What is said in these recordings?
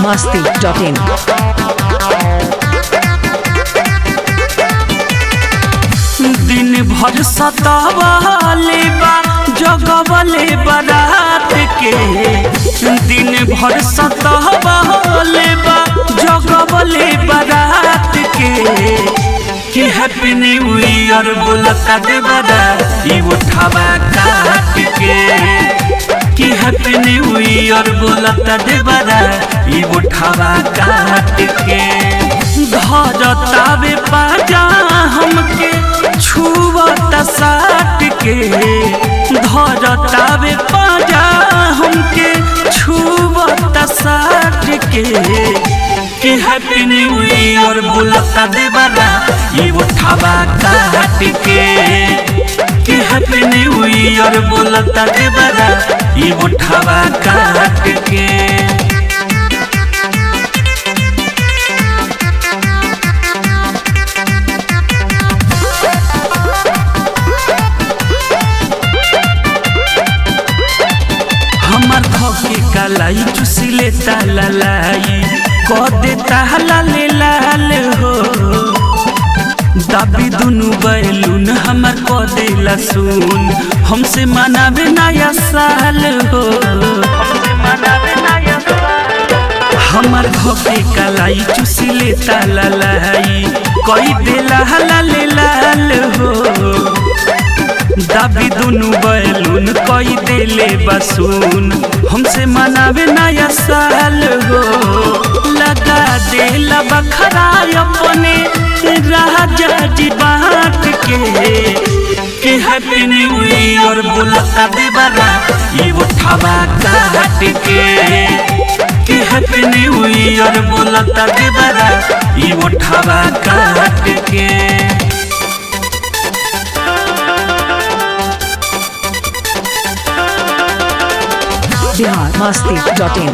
masti.in. दिन भर सतावाले बा जगवले बरात के दिन भर सतावाले बा जगवले बरात के कि हैप्पी न्यू ईयर बोलता दे बड़ा ई उठावा काट के कि हैप्पी न्यू ईयर बोलता दे बड़ा ई उठावा काट के धरतावे पाजा हमके छुवता साट के धरतावे पाजा हमके छुवता साट के कि हैप्पी न्यू ईयर बोलता देवरा ये उठावा काट के कि हैप्पी न्यू ईयर बोलता देवरा ये उठावा काट के हमार धोके कलाई चुसिले तालाई क देता लाले लाल हो दाबी दुनु बैलून हमार क देला सुन हमसे मनावे नया साल हो हमार धोके कलाई चुसिले तालाई कई देला लाले लाल हो दाबी दुनु बैलून कई देले बसून हमसे मनावे नया साल हो लगा देला बखरा अपने राजा जी बांट के कि हैप्पी न्यू ईयर बोलता देवरा ये उठावा काट के कि हैप्पी न्यू ईयर बोलता देवरा ये उठावा काट के Bihar masti.in.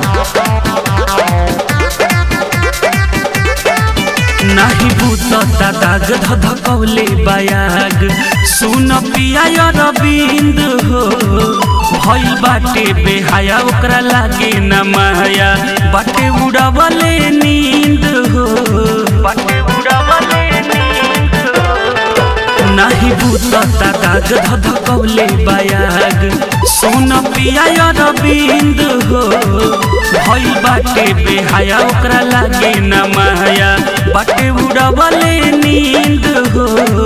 नाही भूतता दाग धधकौले बयाग सुन पिया रविंद हो भइल बाटे बेहाया ओकरा लागे न माया बाटे उड़ावले नींद हो बाटे उड़ावले नींद नाही भूतता दाग धधकौले बयाग सुन पिया रविंद हो भइल बाटे बेहाया ओकरा लागे न माया बाटे उड़ावले नींद हो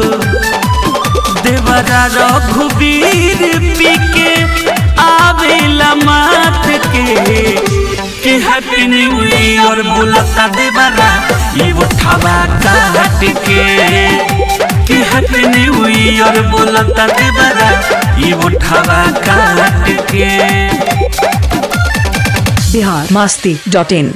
देवरा रघुवीर पी के आवेला माथ के कि हैप्पी न्यू ईयर बोलता देवरा ये उठावा काट के कि हैप्पी न्यू ईयर बोलता देवरा ये उठावा काट के Bihar masti.in.